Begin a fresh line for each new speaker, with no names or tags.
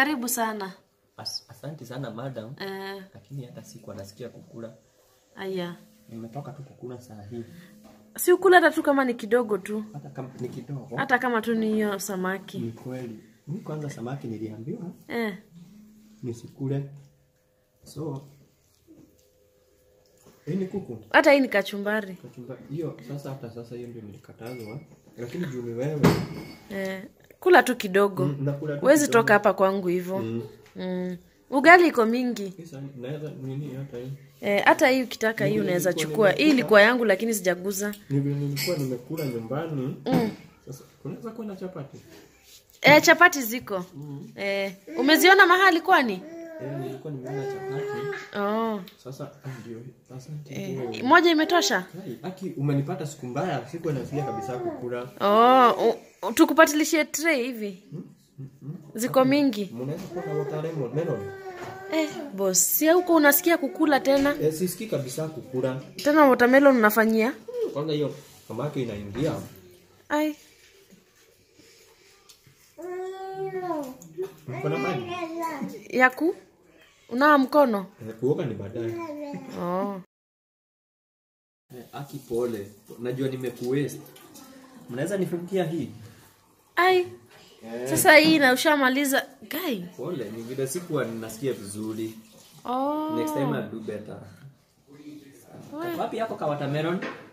Karibu sana.
As, asanti sana madam,
Eh,
lakini hata siku anasikia kukula.
aya.
Nimetoka tu kukula saa hii,
Si ukula hata tu kama ni kidogo tu.
hata kama ni kidogo.
Hata kama tu ni hiyo samaki.
Ni kweli, mi kwanza samaki niliambiwa
Eh.
nisikule, so hii ni kuku
Hata hii ni kachumbari.
kachumba hiyo. Sasa hata sasa hiyo ndio nilikatazwa, lakini juu ni wewe
Eh. Kula tu kidogo.
Mm, nakula tu
Huwezi
kidogo.
toka hapa kwangu hivyo.
Mm.
Mm. Ugali iko mingi.
Sasa naweza nini hata hii
Eh, hata hii ukitaka hii
Nilikuwa
unaweza
nimekula.
chukua. Hii ilikuwa yangu lakini sijaguza.
ni vile nilikuwa nimekula nyumbani.
Mm.
Sasa unaweza kuwa na chapati
Eh, chapati ziko. Eh, umeziona mahali kwani?
eh, nilikuwa nimeona chapati
Oh.
sasa. ah, Ndio sasa
Eh, moja imetosha?
Hai, Aki, umenipata siku mbaya, sikuwa nasikia kabisa kukula.
Oh, u- u- tukupatilishie tray hivi. Ziko mingi.
Mnaweza kuwa na watermelon melon?
Eh, boss, si huko unasikia kukula tena?
Eh, sisikii kabisa kukula.
Tena watermelon unafanyia?
Kwanza hiyo samaki inaingia.
Ai,
Uko na maji?
yaku unawa mkono?
Eh, kuoga ni baadaye.
Oh.
Eh, Aki pole. Najua nimekuwaste. Mnaweza nifungia hii?
Ai. Sasa hii na ushamaliza. Guy.
Pole, ni vile sikuwa ninasikia vizuri.
Oh.
Next time I'll do better. Wapi yako ka watermelon?